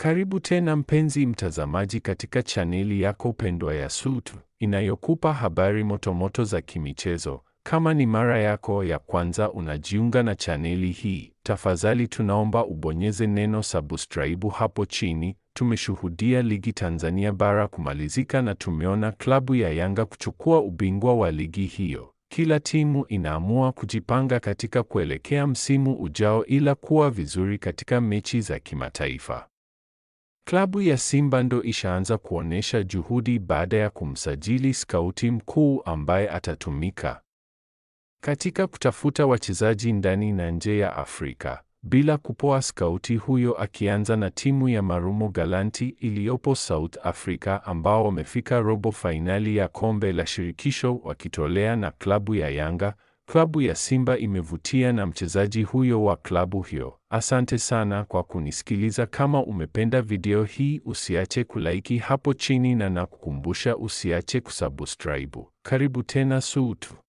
Karibu tena mpenzi mtazamaji katika chaneli yako pendwa ya SUTV inayokupa habari motomoto za kimichezo. Kama ni mara yako ya kwanza unajiunga na chaneli hii, tafadhali tunaomba ubonyeze neno subscribe hapo chini. Tumeshuhudia ligi Tanzania bara kumalizika na tumeona klabu ya Yanga kuchukua ubingwa wa ligi hiyo. Kila timu inaamua kujipanga katika kuelekea msimu ujao ila kuwa vizuri katika mechi za kimataifa. Klabu ya Simba ndo ishaanza kuonesha juhudi baada ya kumsajili skauti mkuu ambaye atatumika katika kutafuta wachezaji ndani na nje ya Afrika. Bila kupoa, skauti huyo akianza na timu ya Marumo Galanti iliyopo South Africa ambao wamefika robo fainali ya kombe la shirikisho wakitolea na klabu ya Yanga. Klabu ya Simba imevutia na mchezaji huyo wa klabu hiyo. Asante sana kwa kunisikiliza. Kama umependa video hii, usiache kulaiki hapo chini na nakukumbusha usiache kusubscribe. Karibu tena SUTV.